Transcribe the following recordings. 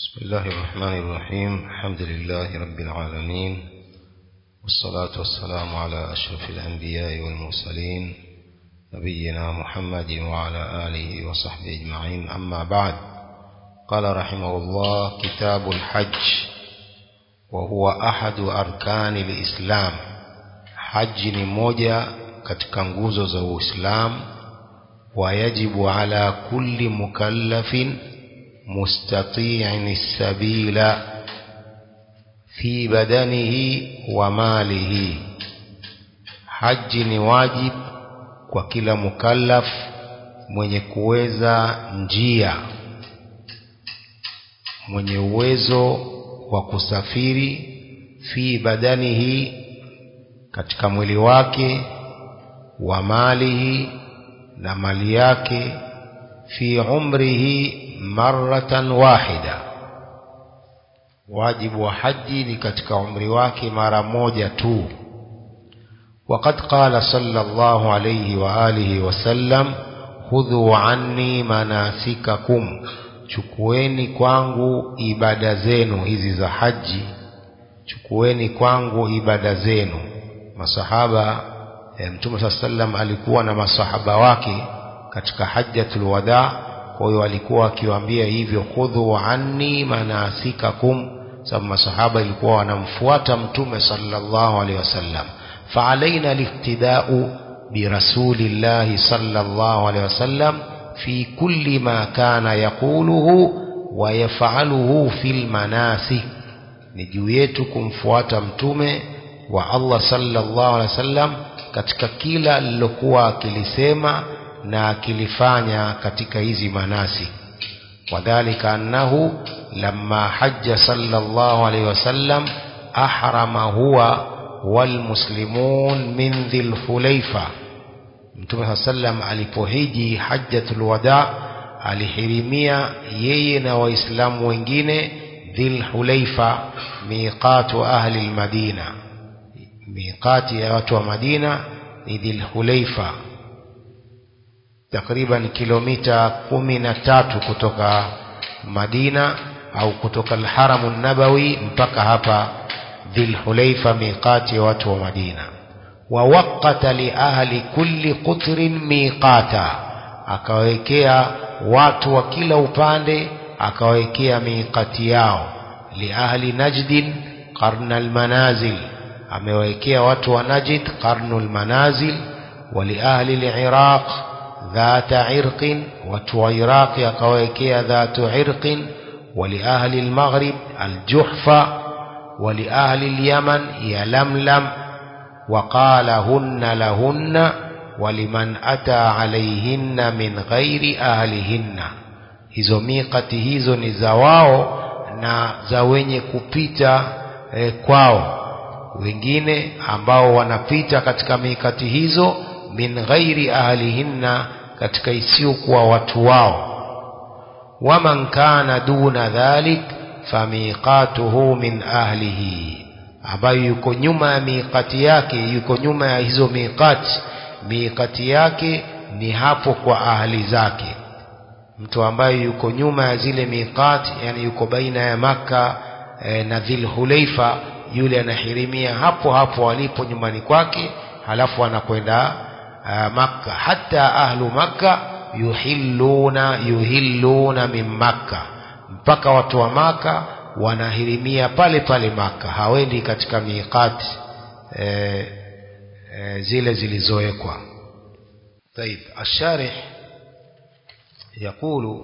بسم الله الرحمن الرحيم الحمد لله رب العالمين والصلاة والسلام على أشرف الأنبياء والمرسلين نبينا محمد وعلى آله وصحبه أجمعين أما بعد قال رحمه الله كتاب الحج وهو أحد أركان الإسلام حج ni moja katika nguzo za Uislamu ويجب على كل مكلف مستطيع السبيل في بدنه وماله haji ni wajib kwa kila mukallaf mwenye kuweza njia mwenye uwezo wa kusafiri fi badanihi katika mwili wake wa malihi na mali yake fi umrihi maratan wahida wajibu wa haji ni katika umri wake mara moja tu وقد قال صلى الله عليه وآله وسلم خذوا عني مناسككم chukueni kwangu ibada zenu hizi za haji chukueni kwangu ibada zenu masahaba e, mtume saa sallam alikuwa na masahaba wake katika hajjatul wadaa kwa hiyo alikuwa akiwaambia hivyo khudhu anni manasikakum sababu masahaba ilikuwa wanamfuata mtume sallallahu alaihi wasallam فعلينا الاقتداء برسول الله صلى الله عليه وسلم في كل ما كان يقوله ويفعله في المناسك ni juu yetu kumfuata mtume wa Allah sallallahu alaihi wasallam katika kila alilokuwa akilisema na akilifanya katika hizi manasi wadhalika annahu lamma hajja sallallahu alaihi wasallam ahrama huwa walmuslimun min dhil hulaifa mtume saa sallam alipohiji hajjatul wada alihirimia yeye na waislamu wengine dhil hulaifa miqatu ahli lmadina miqati ya watu wa madina ni dhil hulaifa takriban kilomita kumi na tatu kutoka madina au kutoka alharamu nabawi mpaka hapa dhilhulaifa miqati ya watu wa madina wawaqata liahli kulli qutrin miqata akawekea watu wa kila upande akawekea miqati yao liahli najdin qarna almanazil amewekea watu wa najd qarnu almanazil waliahli liraq dhata irqin watu wa iraqi akawekea dhatu irqin waliahli almaghrib aljuhfa ولأهل اليمن يلملم وقال هن لهن ولمن أتى عليهن من غير أهلهن hizo miqati hizo ni za wao na za wenye kupita eh, kwao wengine ambao wanapita katika mikati hizo min ghairi ahlihinna katika isiyokuwa watu wao waman kana duna dhalik famiqatuhu min ahlihi ambayo yuko nyuma ya miqati yake yuko nyuma ya hizo miqati miqati yake ni hapo kwa ahli zake mtu ambaye yuko nyuma ya zile miqati yani yuko baina ya maka e, na dhil hulaifa yule anahirimia hapo hapo alipo nyumbani kwake halafu anakwenda makka hata ahlu makka yuhilluna yuhilluna min makka mpaka watu wa maka wanahirimia pale pale maka hawendi katika miqati e, e, zile zilizowekwa طيب الشارح يقول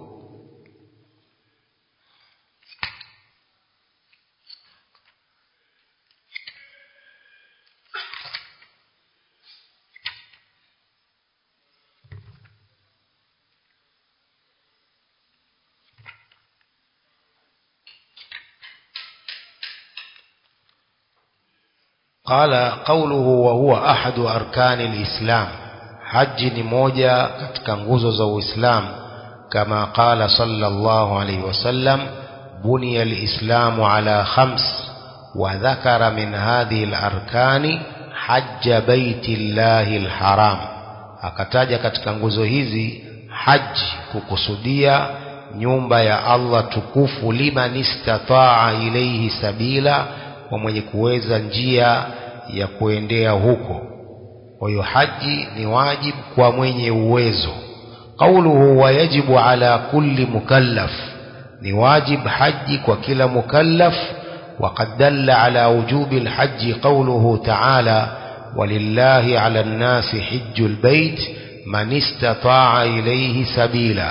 قال قوله وهو أحد أركان الإسلام حج نموجة katika nguzo za Uislamu كما قال صلى الله عليه وسلم بني الإسلام على خمس وذكر من هذه الأركان حج بيت الله الحرام akataja katika nguzo hizi haji kukusudia nyumba ya Allah tukufu liman istataa ilaihi sabila kwa mwenye kuweza njia ya kuendea huko kwa hiyo haji ni wajibu kwa mwenye uwezo qauluhu wayajibu ala kulli mukallaf ni wajib haji kwa kila mukallaf وقد دل على وجوب الحج قوله تعالى ولله على الناس حج البيت من استطاع إليه سبيلا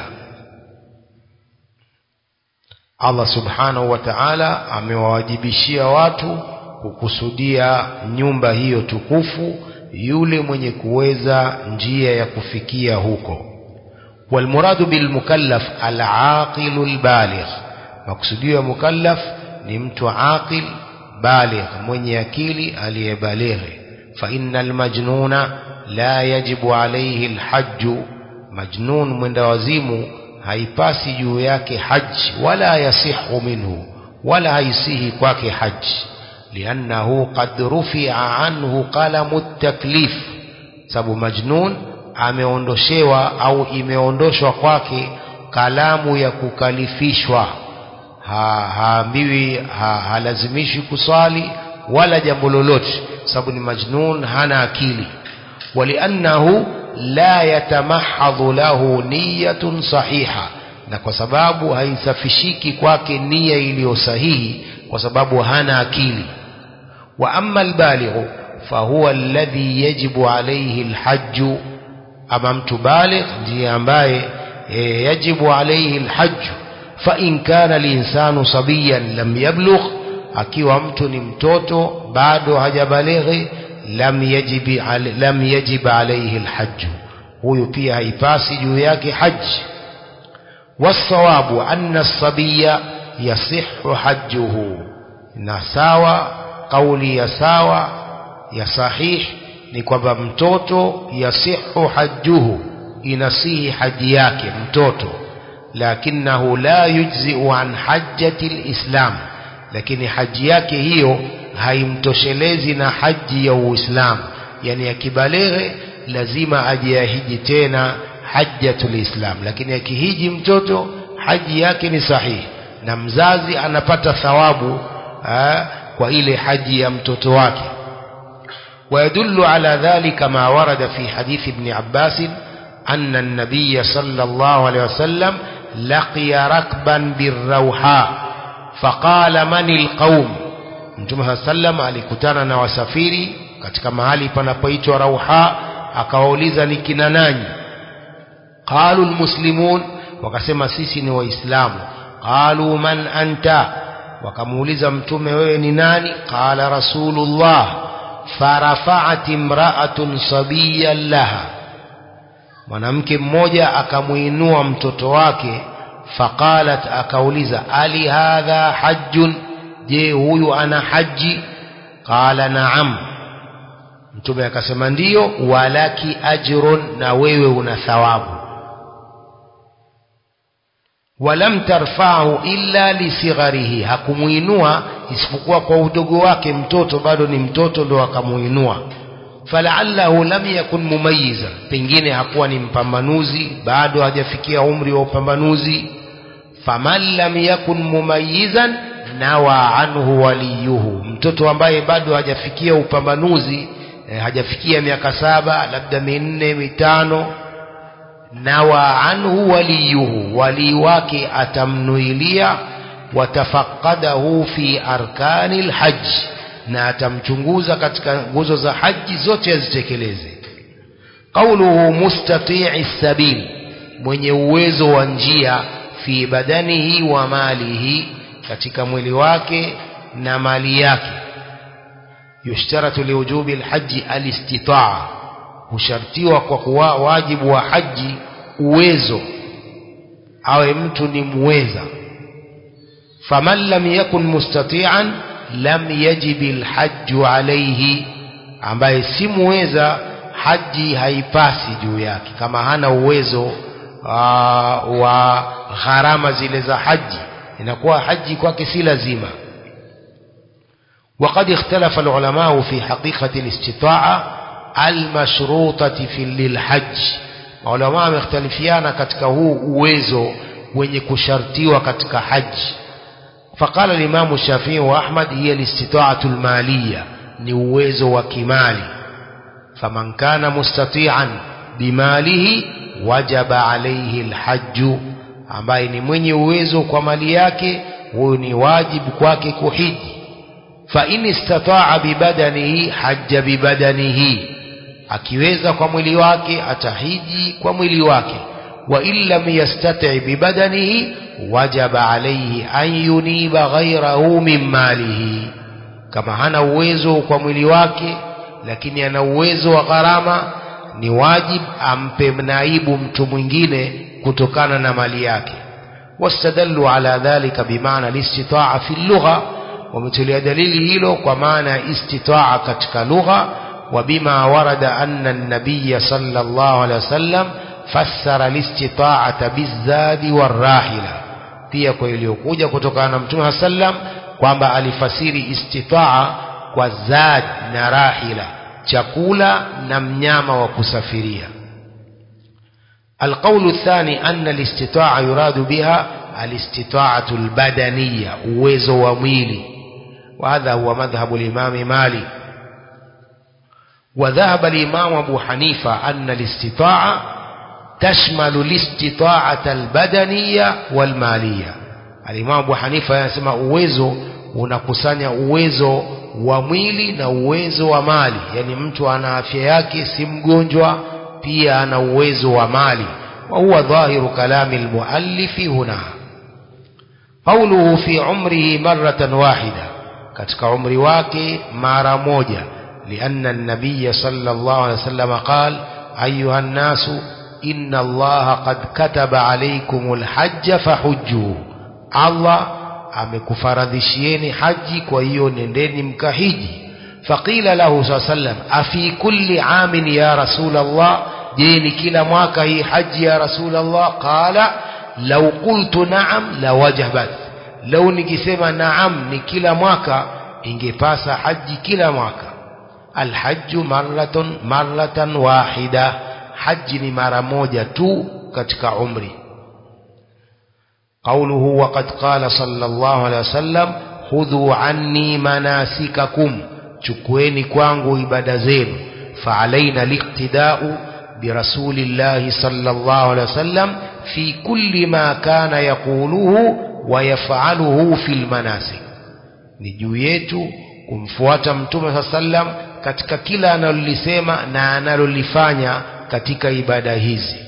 Allah subhanahu wa ta'ala amewawajibishia watu kukusudia nyumba hiyo tukufu yule mwenye kuweza njia ya kufikia huko walmuradu bilmukallaf alaqilu albaligh makusudio ya mukallaf ni mtu aqil baligh mwenye akili aliyebalighi fa innal majnuna la yajibu alayhi alhajj majnun mwenda wazimu haipasi juu yake haji wala yasihu minhu wala haisihi kwake haji liannahu qad rufia anhu qalamu taklif sababu majnun ameondoshewa au imeondoshwa kwake kalamu ya kukalifishwa ha, haambiwi ha, halazimishi kuswali wala jambo lolote sababu ni majnun hana akili waliannahu la yatamahadhu lahu niyatun sahiha na kwa sababu haisafishiki kwake nia iliyo sahihi kwa sababu hana akili wa amma albalighu fahuwa alladhi yajibu alayhi alhajju ama mtu baligh ndiye ambaye e, yajibu alayhi alhajju fa in kana linsanu sabiyan lam yablugh akiwa mtu ni mtoto bado hajabalighi lam yajibi lam yajib alayhi alhajj huyu pia haipasi juu yake haji wasawabu anna as-sabiya yasihhu hajjuhu na sawa kauli ya sawa ya sahih ni kwamba mtoto yasihhu hajjuhu inasihi haji yake mtoto lakinahu la yujzi'u an hajjati al-islam lakini haji yake hiyo haimtoshelezi na haji ya Uislamu yani akibaleghe lazima ajiahiji tena hajjatul Islam lakini akihiji mtoto haji yake ni sahihi na mzazi anapata thawabu aa, kwa ile haji ya mtoto wake ويدل على ذلك ما ورد في حديث ابن عباس أن النبي صلى الله عليه وسلم لقي ركبا بالروحاء فقال من القوم Mtume saa sallam alikutana na wasafiri katika mahali panapoitwa Rauha, akawauliza ni kina nani? Qalu almuslimun, wakasema sisi ni Waislamu. Qalu man anta, wakamuuliza Mtume wewe ni nani? Qala Rasulullah. Farafaat imraatun sabiyan laha, mwanamke mmoja akamuinua mtoto wake. Faqalat, akauliza ali hadha hajjun je huyu ana haji qala naam mtume akasema ndiyo walaki ajrun na wewe una thawabu walam tarfahu illa lisigharihi hakumuinua isipokuwa kwa udogo wake mtoto bado ni mtoto ndo akamuinua falaallahu lam yakun mumayiza pengine hakuwa ni mpambanuzi bado hajafikia umri wa upambanuzi faman lam yakun mumayizan nawa anhu waliyuhu mtoto ambaye bado hajafikia upambanuzi eh, hajafikia miaka saba labda minne mitano nawa anhu waliyuhu walii wake atamnuilia watafaqadahu fi arkani lhaji na atamchunguza katika nguzo za haji zote azitekeleze qauluhu mustatii sabil mwenye uwezo wa njia fi badanihi wa malihi katika mwili wake na mali yake yushtaratu liwujubi alhaji alistitaa hushartiwa kwa kuwa wajibu wa haji uwezo awe mtu ni muweza faman lam yakun mustati'an lam yajibi alhajju alayhi ambaye si muweza haji haipasi juu yake kama hana uwezo aa, wa gharama zile za haji inakuwa haji kwake si lazima وقد اختلف العلماء في حقيقة الاستطاعة المشروطة في للحج علماء مختلفيانا katika huu uwezo wenye kushartiwa katika haji فقال الإمام الشافعي وأحمد هي الاستطاعة المالية ni uwezo wa kimali faman kana mustati'an bimalihi wajaba alayhi alhajju ambaye ni mwenye uwezo kwa mali yake huyo ni wajibu kwake kuhiji fa in istata'a bibadanihi hajja bibadanihi akiweza kwa mwili wake atahiji kwa mwili wake wa in lam yastati' bibadanihi wajaba alayhi an yuniba ghayrahu min malihi kama hana uwezo kwa mwili wake lakini ana uwezo wa gharama ni wajib ampe naibu mtu mwingine kutokana na mali yake wastadallu ala dhalika bimaana listitaa fi lugha wametulia dalili hilo kwa maana ya istitaa katika lugha وبما ورد أن النبي صلى الله عليه وسلم فسر الاستطاعة بالزاد والراحلة pia kwa iliyokuja kutokana na mtume sallam kwamba alifasiri istitaa kwa zad na rahila chakula na mnyama wa kusafiria القول الثاني أن الاستطاعة يراد بها الاستطاعة البدنية uwezo wa mwili وهذا هو مذهب الإمام مالك وذهب الإمام أبو حنيفة أن الاستطاعة تشمل الاستطاعة البدنية والمالية الإمام أبو حنيفة يسمى uwezo unakusanya uwezo wa mwili na uwezo wa mali yani mtu ana afya yake si mgonjwa pia ana uwezo wa mali wa huwa dhahiru kalami almuallifi huna qawluhu fi umrihi marratan wahida katika umri wake mara moja لأن النبي صلى الله عليه وسلم قال أيها الناس إن الله قد كتب عليكم الحج فحجوا الله amekufaradhishieni haji kwa hiyo nendeni mkahiji faqila lahu saa sallam afi kulli amin ya rasul allah je ni kila mwaka hii haji ya rasul allah qala lau qultu naam lawajabat lau nikisema naam ni kila mwaka ingepasa haji kila mwaka alhaju marratun marratan wahida haji ni mara moja tu katika umri قوله وقد قال صلى الله عليه وسلم خذوا عني مناسككم chukueni kwangu ibada zenu faalaina liqtidau birasulillahi sallallahu alaihi wasallam fi kulli ma kana yaquluhu wa yaf'aluhu fil manasik ni juu yetu kumfuata mtume saa sallam katika kila analolisema na analolifanya katika ibada hizi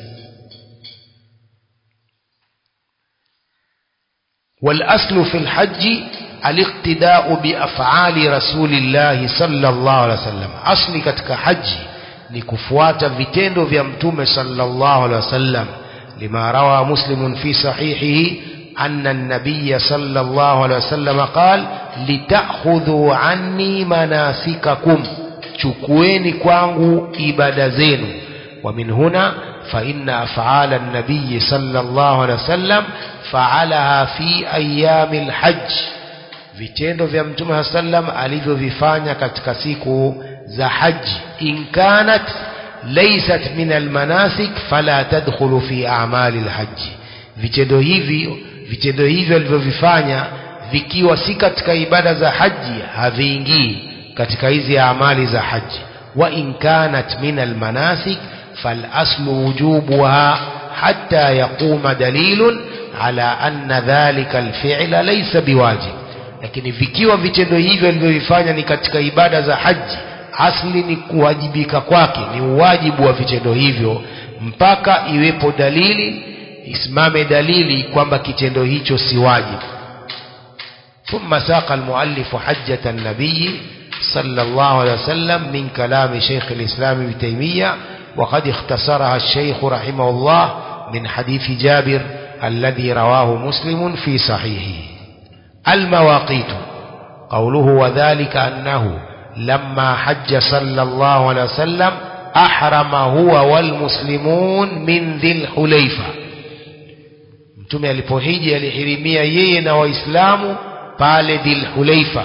والأصل في الحج الاقتداء بأفعال رسول الله صلى الله عليه وسلم أصل katika haji ni kufuata vitendo vya mtume صلى الله عليه وسلم لما روى مسلم في صحيحه أن النبي صلى الله عليه وسلم قال لتأخذوا عني مناسككم chukueni kwangu ibada zenu ومن هنا فإن أفعال النبي صلى الله عليه وسلم فعلها في أيام الحج vitendo vya mtume sallam alivyovifanya katika siku za haji in kanat laysat min almanasik fala tadkhulu fi a'mali alhaji vitendo hivi vitendo hivyo alivyovifanya vikiwa si katika ibada za haji haviingii katika hizi amali za haji wa in kanat min almanasik فالأصل وجوبها حتى يقوم دليل على أن ذلك الفعل ليس بواجب lakini vikiwa vitendo hivyo alivyovifanya ni katika ibada za haji asli ni kuwajibika kwake ni uwajibu wa vitendo hivyo mpaka iwepo dalili isimame dalili kwamba kitendo hicho si wajibu ثم ساق المؤلف حجة النبي صلى الله عليه وسلم من كلام شيخ الإسلام ابن تيمية وقد اختصرها الشيخ رحمه الله من حديث جابر الذي رواه مسلم في صحيحه المواقيت قوله وذلك أنه لما حج صلى الله عليه وسلم أحرم هو والمسلمون من ذي الحليفة mtume alipohiji alihirimia yeye na waislamu pale dhilhulaifa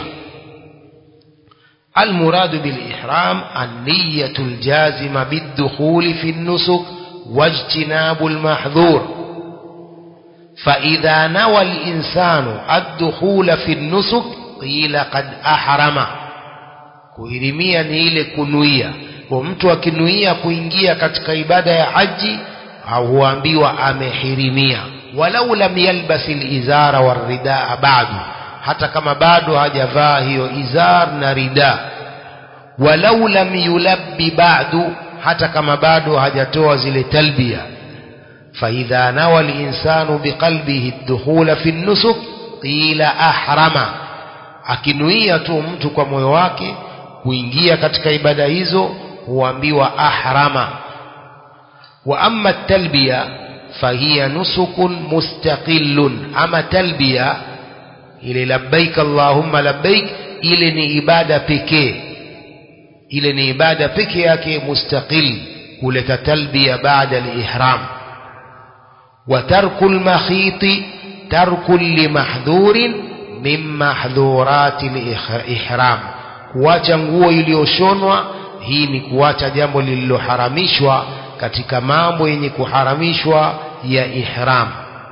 المراد بالإحرام النية الجازمة بالدخول في النسك واجتناب المحظور فإذا نوى الإنسان الدخول في النسك قيل قد أحرم kuhirimia ni ile kunuia kwa mtu akinuia kuingia katika ibada ya haji au huambiwa amehirimia walau lam yalbas izara waridaa badu hata kama bado hajavaa hiyo izar na rida walau lam yulabbi badu hata kama bado hajatoa zile talbia فإذا نوى الإنسان بقلبه الدخول في النسك قيل أحرم akinuia tu mtu kwa moyo wake kuingia katika ibada hizo huambiwa ahrama wa amma talbiya fahiya nusukun mustaqillun ama talbiya ile labbaik allahumma labbaik ile ni ibada pekee ile ni ibada pekee yake mustaqil kuleta talbiya baada al-ihram وترك المخيط ترك لمحذور من محذورات الإحرام kuacha nguo iliyoshonwa hii ni kuacha jambo lililoharamishwa katika mambo yenye kuharamishwa ya ihram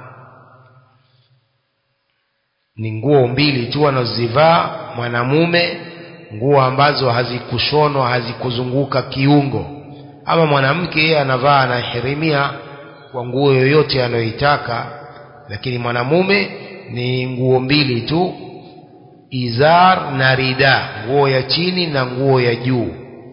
ni nguo mbili tu anazozivaa mwanamume nguo ambazo hazikushonwa hazikuzunguka kiungo ama mwanamke yeye anavaa anahirimia kwa nguo yoyote anayoitaka lakini mwanamume ni nguo mbili tu izar na rida nguo ya chini na nguo ya juu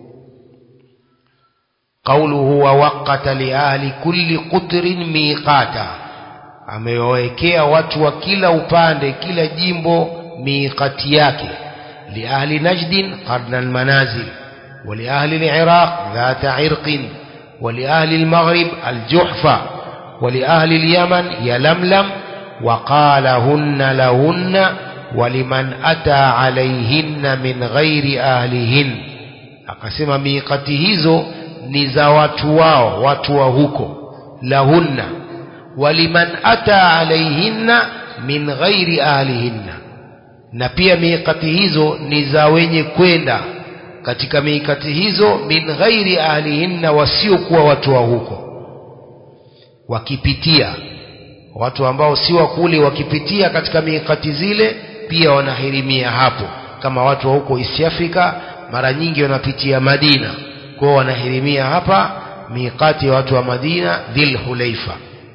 qauluhu wa waqata li ahli kulli qutrin miqata amewawekea watu wa kila upande kila jimbo miqati yake li ahli najdin qarna almanazil wa li ahli aliraq dhata irqin ولأهل المغرب الجحفة ولأهل اليمن يلملم وقالهن لهن ولمن أتى عليهن من غير أهلهن akasema miqati hizo ni za watu wao watu wa huko lahunna waliman ata alaihinna min ghairi ahlihinna na pia miqati hizo ni za wenye kwenda katika miikati hizo min ghairi ahlihinna wasiokuwa watu wa huko wakipitia watu ambao si wa kule wakipitia katika miikati zile pia wanahirimia hapo kama watu wa huko East Africa mara nyingi wanapitia Madina kwao wanahirimia hapa miikati ya watu wa Madina Dhil Hulaifa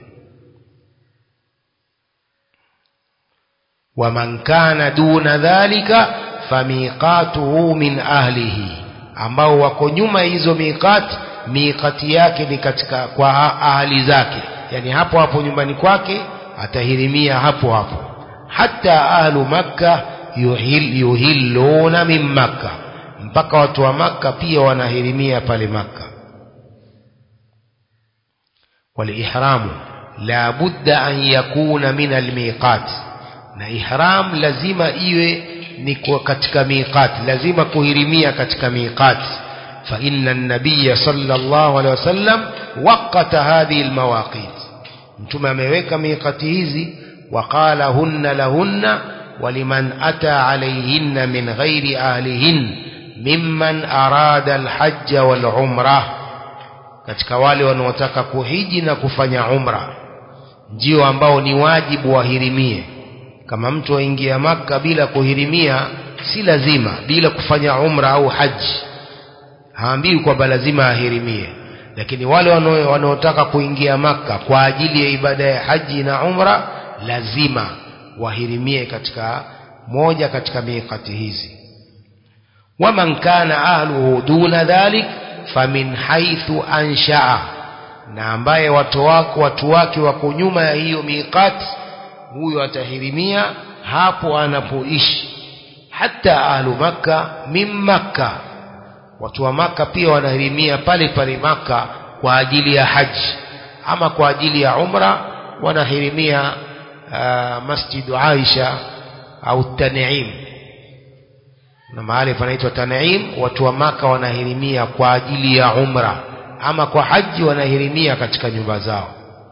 waman kana duna dhalika famiqatuhu min ahlihi ambao wako nyuma hizo miqati miqati yake ni katika kwa ahli zake yani hapo hapo nyumbani kwake atahirimia hapo hapo hata ahlu makka yuhil, yuhilluna min makka mpaka watu wa makka pia wanahirimia pale makka walihramu la budda an yakuna min almiqat na ihram lazima iwe ni kwa katika miqat lazima kuhirimia katika miqat fa inna an-nabiy sallallahu alaihi wasallam waqata hadhihi al-mawaqit mtume ameweka miqati hizi waqala hunna lahunna waliman ata alayhinna min ghairi ahlihin mimman arada al-hajj wal-umrah katika wale wanaotaka kuhiji na kufanya umra ndio ambao ni wajibu wahirimie kama mtu aingia maka bila kuhirimia si lazima bila kufanya umra au haji haambiwi kwamba lazima ahirimie lakini wale wanaotaka kuingia maka kwa ajili ya ibada ya haji na umra lazima wahirimie katika moja katika miqati hizi waman kana ahluhu duna dhalik famin haithu anshaa na ambaye watu wako watu wake wako nyuma ya hiyo miqati huyo atahirimia hapo anapoishi hata ahlu makka min makka watu wa maka pia wanahirimia pale pale maka kwa ajili ya haji ama kwa ajili ya umra wanahirimia uh, masjidu aisha au tanim na mahali panaitwa tanim watu wa maka wanahirimia kwa ajili ya umra ama kwa haji wanahirimia katika nyumba zao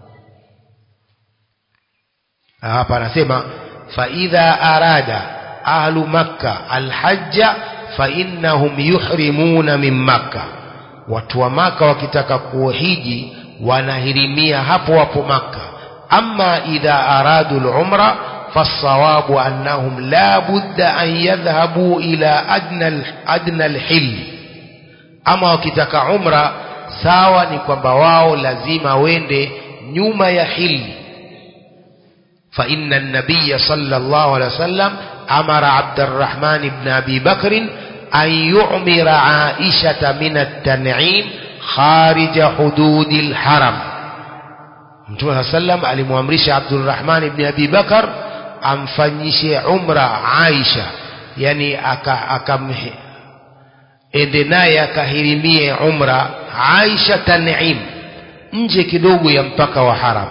hapa anasema faidha arada ahlu makka alhajja fainnahum yuhrimuna min makka watu wa maka wakitaka kuhiji wanahirimia hapo hapo makka أما إذا أرادوا العمرة فالصواب أنهم لا بد أن يذهبوا إلى أدنى, أدنى الحل أما وكتك عمرة sawa ni kwamba wao lazima wende nyuma ya hili fa inna an-nabiy sallallahu alaihi wasallam amara Abdurrahman ibn Abi Bakr an yu'mira Aisha min at-tan'im kharij hudud al-haram Mtume sallam alimwamrisha Abdurrahman ibn Abi Bakr amfanyishe umra Aisha yani akam ende naye akahirimie umra Aisha Tan'im nje kidogo ya mpaka wa haram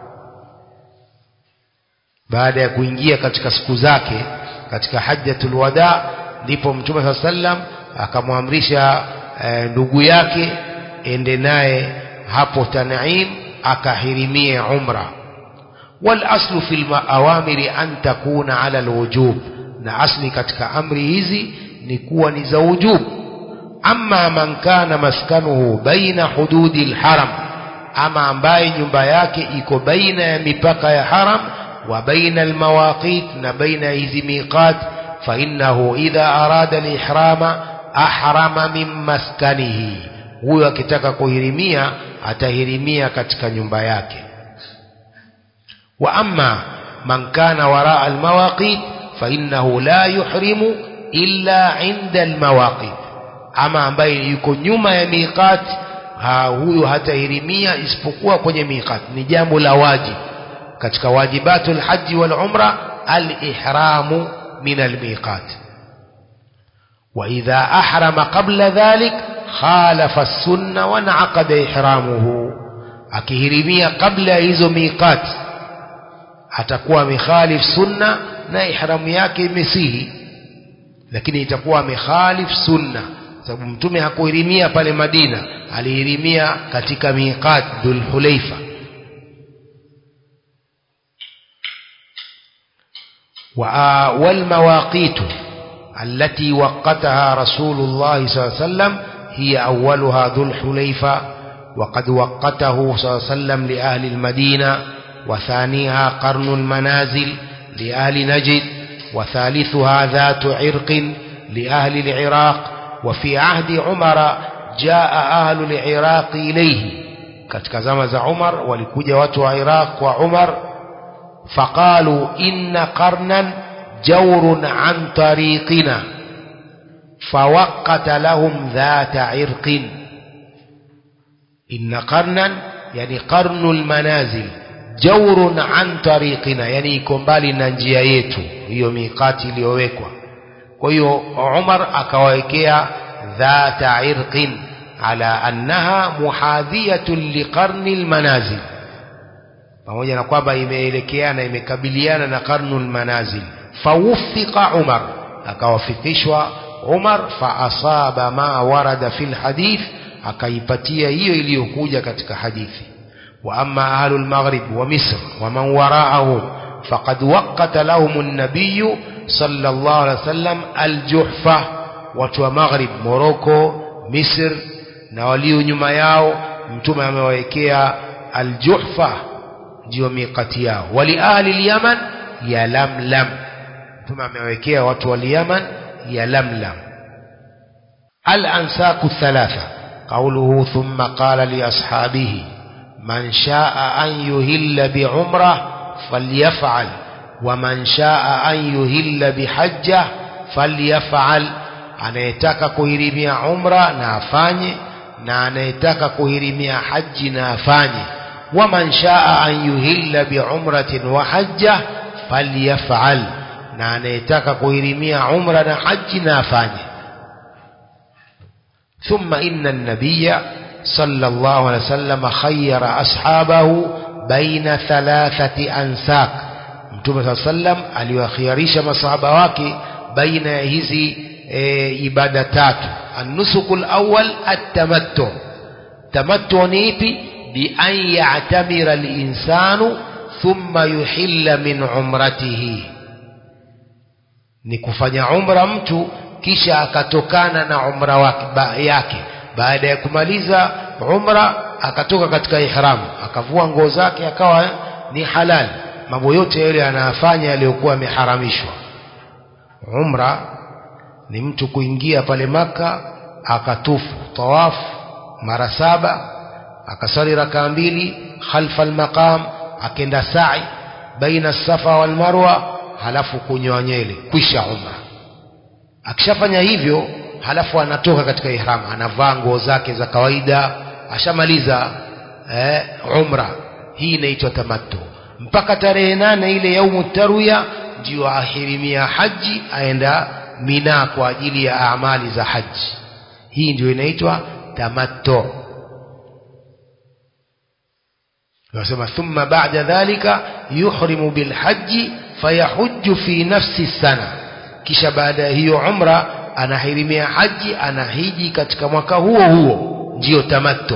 baada ya kuingia katika siku zake katika hajjatul wada ndipo mtume saa sallam akamwamrisha e, ndugu yake ende naye hapo Tan'im akahirimie umra wal aslu fil awamiri an takuna ala alwujub na asli katika amri hizi ni kuwa ni za wujubu أما من كان مسكنه بين حدود الحرم أما ambaye nyumba yake iko baina ya mipaka ya haram wa baina almawaqit na baina hizi miqat fa innahu idha arada alihrama ahrama min maskanihi huyo akitaka kuhirimia atahirimia katika nyumba yake wa amma man kana waraa almawaqit fa innahu la yuhrimu illa inda almawaqit ama ambaye yuko nyuma ya miqat ha, huyu hatahirimia isipokuwa kwenye miqat ni jambo la wajib katika wajibatul haji wal umra al-ihramu min al-miqat wa idha ahrama qabla dhalik khalafa as-sunna wa naqada ihramuhu akihirimia kabla hizo miqat atakuwa amekhalif sunna na ihramu yake imesihi lakini itakuwa amekhalif sunna sababu mtume hakuhirimia pale Madina alihirimia katika miqat Dhul Hulaifa والمواقيت التي وقتها رسول الله صلى الله عليه وسلم هي أولها ذو الحليفة وقد وقته صلى الله عليه وسلم لأهل المدينة وثانيها قرن المنازل لأهل نجد وثالثها ذات عرق لأهل العراق وفي عهد عمر جاء أهل العراق إليه katika zama za Umar walikuja watu wa Iraq kwa Umar faqalu inna qarnan jawrun an tariqina fawaqqata lahum dhata irqin inna qarnan yani qarnul manazil jawrun an tariqina yani iko mbali na njia yetu hiyo miqati iliyowekwa kwa hiyo Umar akawawekea dhata irqin ala annaha muhadhiyatun liqarni almanazil pamoja na kwamba imeelekeana imekabiliana na qarnul manazil fawuffiqa Umar akawafikishwa Umar fa asaba ma warada fil hadith akaipatia hiyo iliyokuja katika hadithi wa amma ahlul maghrib wa misr wa man wara'ahum faqad waqata lahum an-nabiy sallallahu alaihi wasallam al-juhfa watu wa maghrib Morocco Misr na walio nyuma yao mtume amewawekea al-juhfa ndio miqati yao wali ahli al-yaman ya lamlam mtume amewawekea watu wa yaman ya lamlam al-ansaku thalatha قوله ثم قال لأصحابه من شاء أن يهل بعمره فليفعل ومن شاء أن يهل بحجة فليفعل anayetaka kuhirimia umra na afanye na anayetaka kuhirimia haji na afanye waman shaa an yuhilla biumratin wa hajja falyafal na anayetaka kuhirimia umra na haji na afanye ثم إن النبي صلى الله عليه وسلم خير أصحابه بين ثلاثة أنساك Mtume صلى الله عليه وسلم aliwakhiarisha masahaba wake baina ya hizi e, ibada tatu النسك الأول التمتع تمتع ni ipi bi an ya'tamira al-insanu thumma yuhilla min umratihi ni kufanya umra mtu kisha akatokana na umra wake ba, yake baada ya kumaliza umra akatoka katika ihram akavua nguo zake akawa ni halal mambo yote yale anayafanya yaliyokuwa yameharamishwa umra ni mtu kuingia pale maka akatufu tawafu mara saba akasali rakaa mbili khalfa almaqam akenda sa'i baina safa wal marwa halafu kunyoa nywele kwisha umra akishafanya hivyo halafu anatoka katika ihram anavaa nguo zake za kawaida ashamaliza eh, umra hii inaitwa tamattu mpaka tarehe nane ile yaumu tarwiya ndio ahirimia haji aenda mina kwa ajili ya amali za haji hii ndio inaitwa tamattu nasema thumma ba'da dhalika yuhrimu bilhaji fayahujju fi nafsi sana kisha baada ya hiyo umra anahirimia haji anahiji katika mwaka huo huo ndio tamattu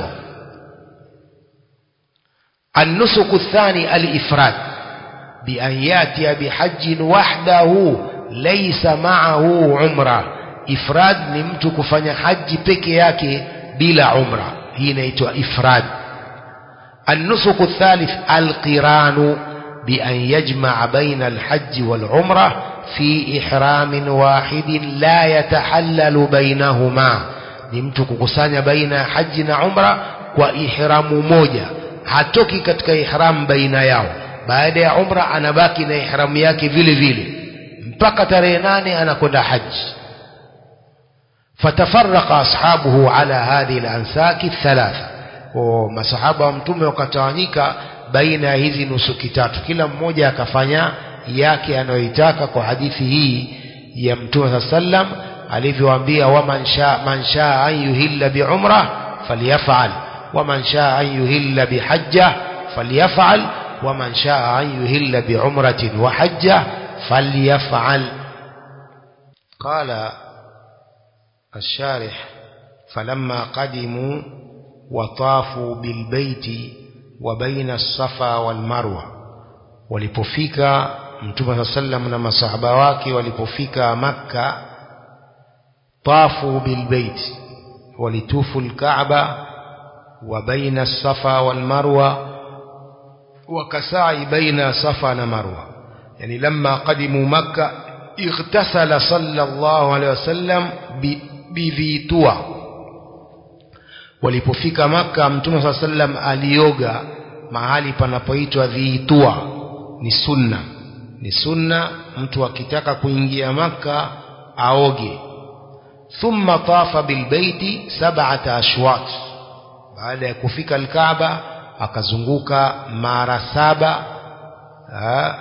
النسك الثاني الإفراد بأن يأتي بحج وحده ليس معه عمرة إفراد نمت كفن حج بكياك بلا عمرة هنا يتوى إفراد النسك الثالث القران بأن يجمع بين الحج والعمرة في إحرام واحد لا يتحلل بينهما نمت ككسان بين حج وعمرة وإحرام موجة hatoki katika ihram baina yao baada ya umra anabaki na ihramu yake vile vile mpaka tarehe nane anakwenda haji fatafaraka ashabuhu ala hadhihi lansaki thalatha masahaba wa mtume wakatawanyika baina ya hizi nusuki tatu kila mmoja akafanya yake anayoitaka kwa hadithi hii ya mtume saa sallam alivyoambia waman shaa man shaa an yuhilla biumra falyafal ومن شاء أن يهل بحجة فليفعل ومن شاء أن يهل بعمرة وحجة فليفعل قال الشارح فلما قدموا وطافوا بالبيت وبين الصفا والمروة walipofika mtume saa sallam na masahaba wake walipofika makka tafu bilbeiti walitufu lkaaba وبين الصفا والمروة وكسعي بين صفا ومروة يعني لما قدموا مكة اغتسل صلى الله عليه وسلم بذي توى walipofika maka mtume saa sallam alioga mahali panapoitwa dhiitua ni sunna ni sunna mtu akitaka kuingia maka aoge thumma tafa bilbeiti sabata ashwat baada ya kufika alkaaba akazunguka mara saba ha,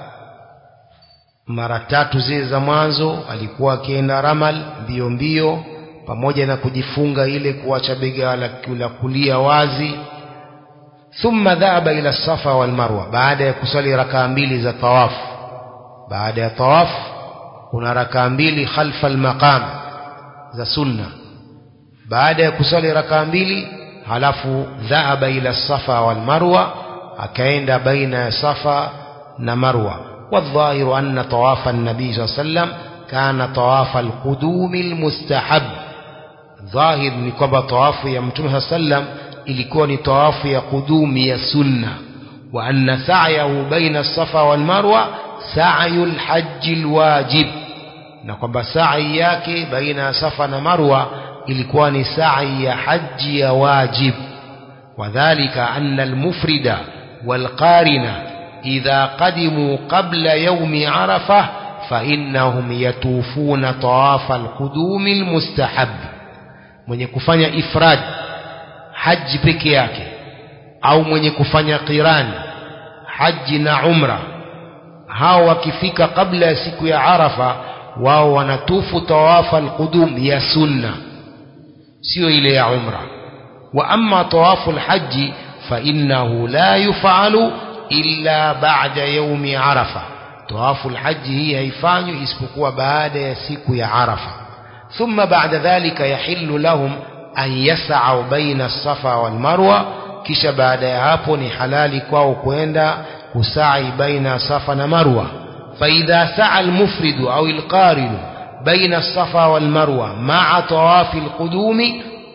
mara tatu zile za mwanzo alikuwa akienda ramal mbio mbio pamoja na kujifunga ile kuacha bega la kulia wazi thumma dhahaba ila safa wal marwa baada ya kusali rakaa mbili za tawafu baada ya tawafu kuna rakaa mbili khalfa almaqam za sunna baada ya kusali rakaa mbili halafu dhahaba ila safa wal marwa akaenda baina ya safa na marwa والظاهر أن طواف النبي صلى الله عليه وسلم كان طواف القدوم المستحب ظاهر ni kwamba tawafu ya mtume صلى الله عليه وسلم ilikuwa ni tawafu ya kudumi ya sunna wa anna sa'yahu baina safa wal marwa sa'yul hajj wajib na kwamba sa'i yake baina safa na marwa ilikuwa ni sa'i ya haji ya wajib wadhālika anna al-mufrida wal-qarina idha qadimu qabla yawmi arafah فإنهم يطوفون طواف القدوم المستحب mwenye kufanya ifrad haji peke yake au mwenye kufanya qirani haji na umra hao wakifika kabla ya siku ya arafa wao wanatufu tawafa alqudum ya sunna sio ile ya umra wa amma tawafu alhaji fa innahu la yufalu illa ba'da yawmi arafa tawafu alhaji hii haifanywi isipokuwa baada ya siku ya arafa thumma ba'da dhalika yahillu lahum an yas'au baina safa wal marwa kisha baada ya hapo ni halali kwao kwenda kusai baina safa na marwa فإذا سعى المفرد أو القارن بين الصفا والمروة مع طواف القدوم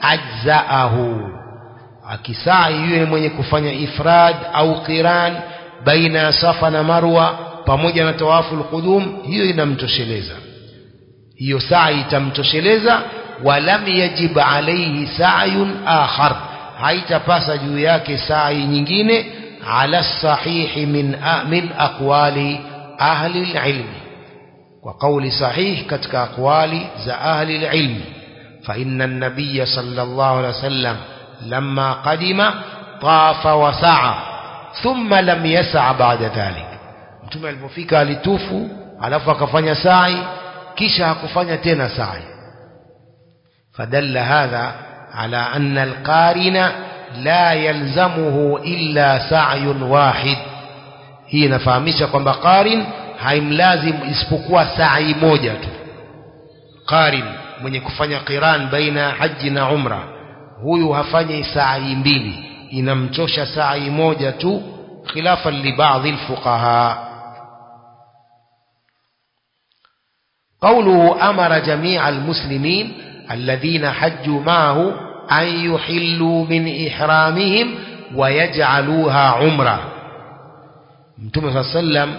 أجزأه akisai yule mwenye kufanya ifrad au qiran baina ya safa na marwa pamoja na tawafu alqudum hiyo inamtosheleza hiyo sa'i itamtosheleza walam yajib alayhi sa'yun akhar haitapasa juu yake sa'i nyingine ala sahihi min min aqwali ahli alilmi kwa kauli sahih katika aqwali za ahli alilmi fa inna an-nabiy sallallahu alayhi wasallam lamma qadima tafa wa sa'a thumma lam yas'a ba'da dhalik mtume alipofika alitufu alafu akafanya sa'i kisha hakufanya tena sa'i فدل هذا على أن القارن لا يلزمه إلا سعي واحد hii inafahamisha kwamba qarin haimlazim isipokuwa sa'i moja tu qarin mwenye kufanya qiran baina haji na umra huyu hafanyi sa'i mbili inamchosha sa'i moja tu khilafan li baadhi alfuqaha قوله أمر جميع المسلمين الذين حجوا معه أن يحلوا من إحرامهم ويجعلوها عمرة متوم صلى الله عليه وسلم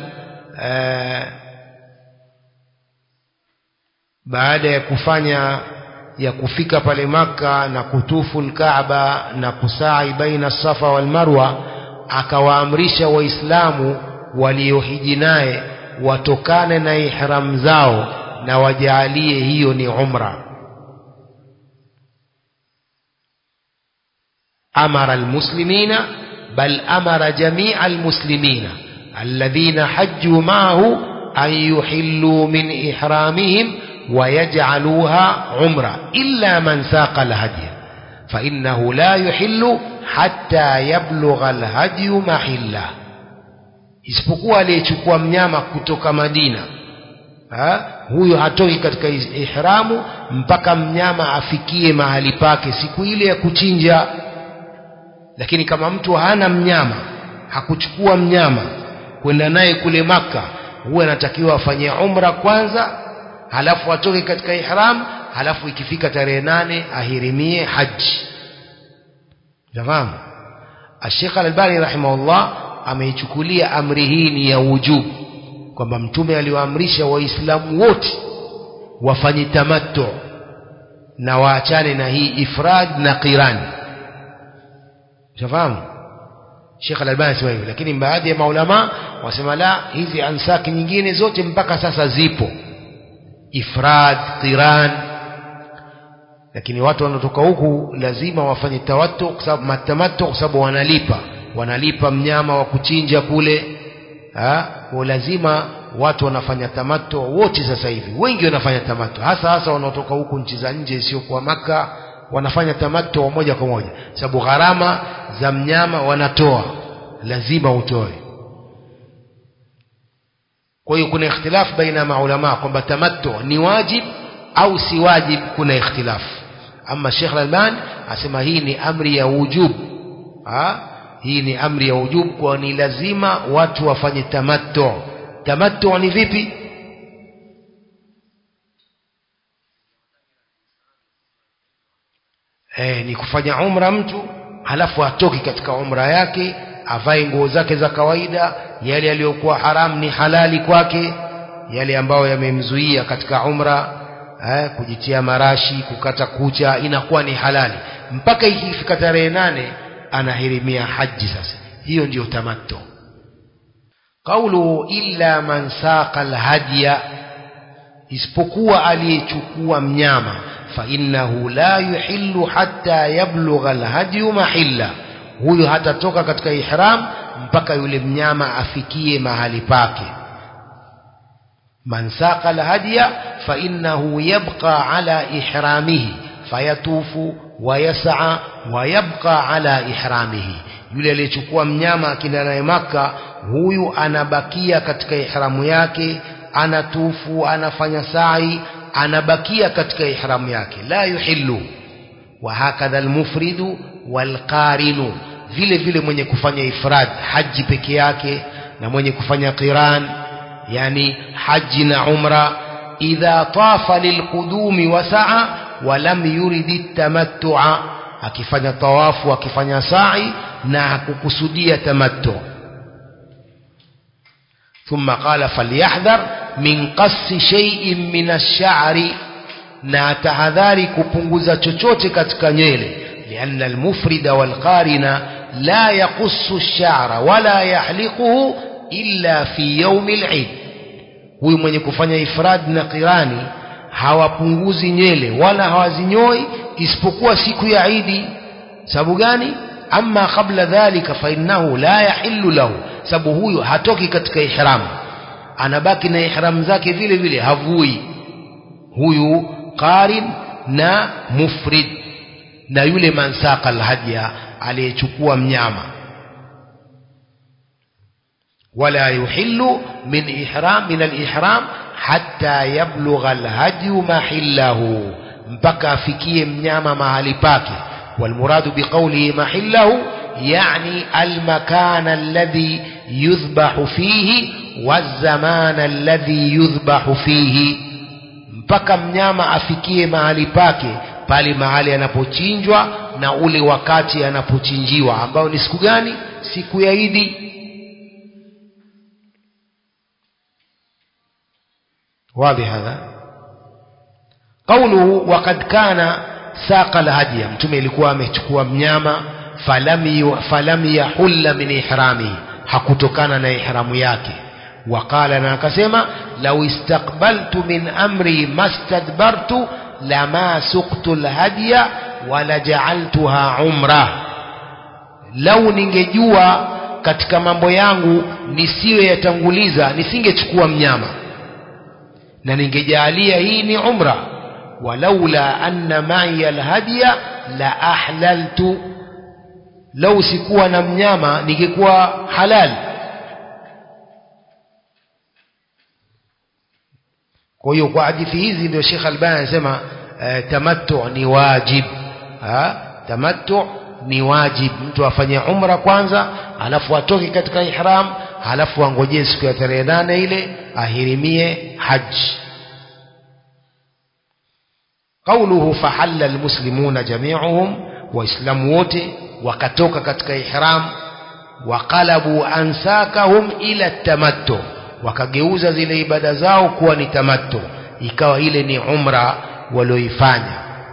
baada ya kufanya ya kufika pale maka na kutufu lkaaba na kusai baina safa wal marwa akawaamrisha waislamu waliohiji naye watokane na ihram zao na wajaalie hiyo ni umra أمر المسلمين بل أمر جميع المسلمين الذين حجوا معه أن يحلوا من إحرامهم ويجعلوها عمرة إلا من ساق الهدي فإنه لا يحل حتى يبلغ الهدي محله isipokuwa aliyechukua mnyama kutoka Madina ha? huyo hatoki katika ihramu mpaka mnyama afikie mahali pake siku ile ya kuchinja lakini kama mtu hana mnyama hakuchukua mnyama kwenda naye kule maka huwa anatakiwa afanye umra kwanza halafu atoke katika ihram halafu ikifika tarehe nane ahirimie haji jafahamu Sheikh Al-Albani rahimahullah ameichukulia amri hii ni ya wujubu kwamba mtume aliwaamrisha waislamu wote wafanye tamattu na waachane na hii ifrad na qirani shafahamu Sheikh Al-Albani anasema hivyo lakini baadhi ya maulama wasema la hizi ansaki nyingine zote mpaka sasa zipo ifrad qiran lakini watu wanaotoka huku lazima wafanye tawattu kwa sababu matamattu kwa sababu wanalipa wanalipa mnyama wa kuchinja kule ha kwa lazima watu wanafanya tamattu wote sasa hivi wengi wanafanya tamattu hasa hasa wanaotoka huku nchi za nje isiyokuwa maka wanafanya tamattu moja kwa moja sababu gharama za mnyama wanatoa lazima utoe kwa hiyo kuna ikhtilaf baina maulama kwamba tamattu ni wajib au si wajib kuna ikhtilaf ama Sheikh Al-Albani asema hii ni amri ya wujub ha? hii ni amri ya wujub kwa ni lazima watu wafanye tamattu tamattu ni vipi eh, ni kufanya umra mtu halafu atoke katika umra yake avae nguo zake za kawaida yale yaliyokuwa haramu ni halali kwake yale ambayo yamemzuia katika umra eh, kujitia marashi kukata kucha inakuwa ni halali mpaka ikifika tarehe nane anahirimia haji sasa hiyo ndiyo tamattu qaulu illa man saqa alhadiya isipokuwa aliyechukua mnyama فإنه لا يحل حتى يبلغ الهدي محله huyo hatatoka katika ihram mpaka yule mnyama afikie mahali pake man saqa alhadiya fa innahu yabqa ala ihramihi fayatufu wa yas'a wa yabqa ala ihramihi yule aliyechukua mnyama akina naye maka huyu anabakia katika ihramu yake anatufu anafanya sa'i anabakia katika ihramu yake la yuhillu wa hakadha almufridu walqarinu vile vile mwenye kufanya ifrad haji peke yake na mwenye kufanya qiran yani haji na umra idha tafa lilqudumi wa sa'a wa lam yurid tamattu'a akifanya tawafu akifanya sa'i na hakukusudia tamattu ثم قال فليحذر من قص شيء من الشعر na tahadhari kupunguza chochote katika nywele lianna almufrida walqarina la yaqussu ash-sha'ra wala yahliquhu illa fi yawmi al-eid huyu mwenye kufanya ifrad na qirani hawapunguzi nywele wala hawazinyoi isipokuwa siku ya Idi sababu gani amma qabla dhalika fa innahu la yahillu lahu sababu huyu hatoki katika ihram anabaki na ihram zake vile vile havui huyu qarin na mufrid na yule mansaka alhadya aliyechukua mnyama wala yuhillu min ihram min alihram hatta yablugha alhadyu mahillahu mpaka afikie mnyama mahali pake والمراد بقوله محله يعني المكان الذي يذبح فيه والزمان الذي يذبح فيه mpaka mnyama afikie mahali pake pale mahali anapochinjwa na ule wakati anapochinjiwa ambao ni siku gani siku ya Idi wazi hadha قوله وقد كان saqa alhadiya mtume ilikuwa amechukua mnyama falam falam yahulla min ihrami hakutokana na ihramu yake waqala na akasema law istaqbaltu min amri mastadbartu lama suqtu alhadiya wala ja'altuha umra lau ningejua katika mambo yangu nisiwe yatanguliza nisingechukua mnyama na ningejalia hii ni umra ولولا أن معي الهدي لأحللت لو سكوا نمنياما نيكوا حلال kwa hiyo kwa hadithi hizi ndio Sheikh Albani anasema uh, tamattu ni wajib ha tamattu ni wajib mtu afanye umra kwanza alafu atoke katika ihram alafu angojee siku ya tarehe nane ile ahirimie haji قوله فحل المسلمون جميعهم وإسلام wote wakatoka katika ihram waqalabu ansakahum ila tamattu wakageuza zile ibada zao kuwa ni tamattu ikawa ile ni umra walioifanya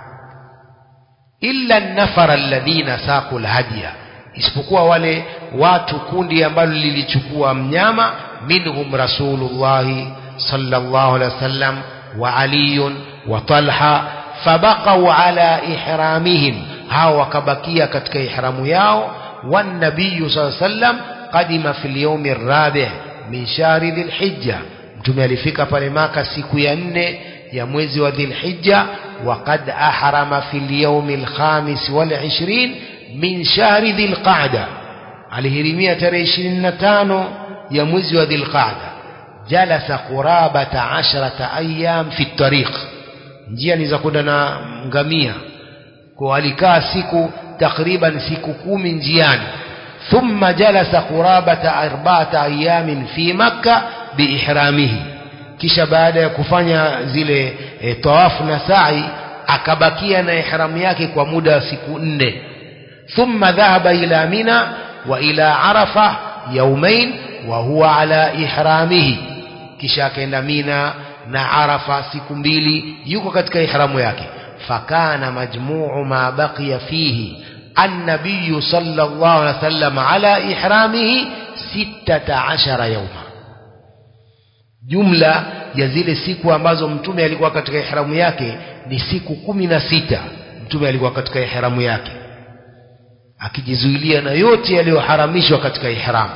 illa nafara alladhina saqu alhadiya isipokuwa wale watu kundi ambalo lilichukua mnyama minhum rasulullahi sallallahu alaihi wasallam wa aliyun wa talha fabaqau ala ihramihim hao wakabakia katika ihramu yao والنبي صلى الله عليه وسلم قدم في اليوم الرابع من شهر ذي الحجة mtume alifika pale maka siku ya nne ya mwezi wa dhilhijja waqad ahrama fi lyaumi alkhamis walishrin min shahri dhilqada alihirimia tarehe ishirini na tano ya mwezi wa dhilqada jalasa qurabata ashrata ayam fi tariq njia ni za kwenda na ngamia kwa alikaa siku takriban siku kumi njiani thumma jalasa qurabata arba'ata ayamin fi makka biihramihi kisha baada ya kufanya zile e, tawafu na sa'i akabakia na ihramu yake kwa muda wa siku nne thumma dhahaba ila mina wa ila arafa yaumain wa huwa ala ihramihi kisha akaenda mina na arafa siku mbili yuko katika ihramu yake fakana majmuu ma baqiya fihi النبي صلى الله عليه وسلم على إحرامه ستة عشر يوما jumla ya zile siku ambazo mtume alikuwa katika ihramu yake ni siku kumi na sita mtume alikuwa katika ihramu yake akijizuilia na yote yaliyoharamishwa katika ihramu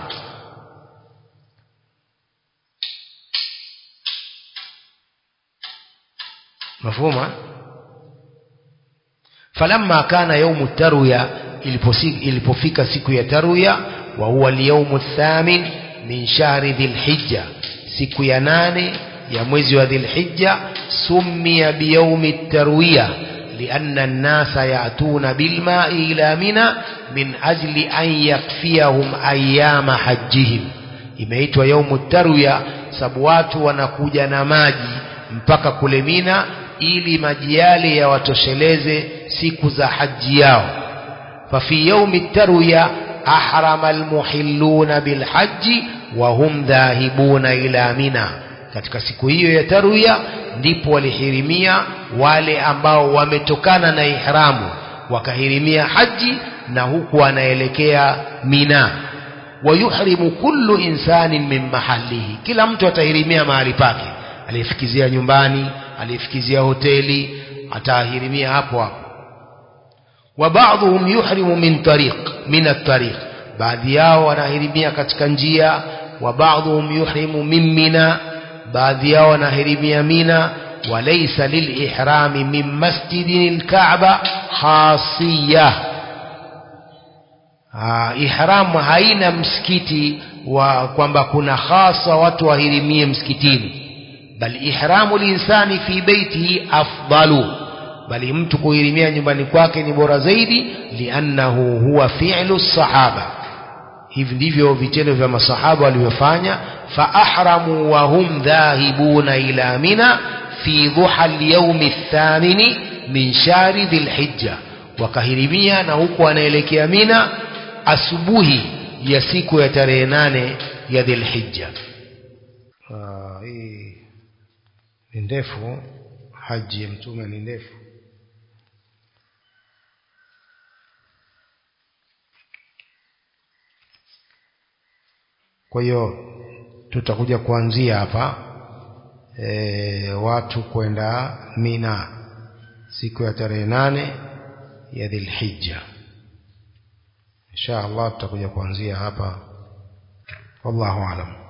mafhuma falamma kana yaumu tarwiya ilipofika siku ya tarwiya wa huwa alyawmu thamin min shahri dhilhijja siku ya nane ya mwezi wa dhilhijja summiya biyaumi tarwiya لأن الناس يأتون بالماء إلى منى من أجل أن يكفيهم أيام حجهم imeitwa yaumu tarwiya sababu watu wanakuja na maji mpaka kule Mina ili maji yale yawatosheleze siku za haji yao fafi yaumi tarwiya ahrama almuhilluna bilhaji wahum dhahibuna ila mina katika siku hiyo ya tarwiya ndipo walihirimia wale ambao wametokana na ihramu wakahirimia haji na huku anaelekea mina wayuhrimu kullu insanin min mahalihi kila mtu atahirimia mahali pake aliyefikizia nyumbani aliyefikizia hoteli atahirimia hapo hapo wa ba'dhum yuhrimu min tariq min at-tariq baadhi yao wanahirimia katika njia wa ba'dhum yuhrimu min mina baadhi yao wanahirimia mina walaysa lilihrami min masjidil ka'ba khasiyah Ah, ihramu haina msikiti wa kwamba kuna hasa watu wahirimie msikitini bal ihramu linsani fi beitihi afdalu bali mtu kuhirimia nyumbani kwake ni bora zaidi liannahu huwa fi'lu sahaba hivi ndivyo vitendo vya masahaba walivyofanya fa ahramu wa hum dhahibuna ila mina fi dhuha al-yawm ath-thamini min shari dhil-hijja wakahirimia na huku wanaelekea mina asubuhi ya siku ya tarehe nane ya dhilhijja hii ni ndefu haji ya mtume ni ndefu kwa hiyo tutakuja kuanzia hapa e, watu kwenda mina siku ya tarehe nane ya dhilhijja insha Allah tutakuja kuanzia hapa wallahu alam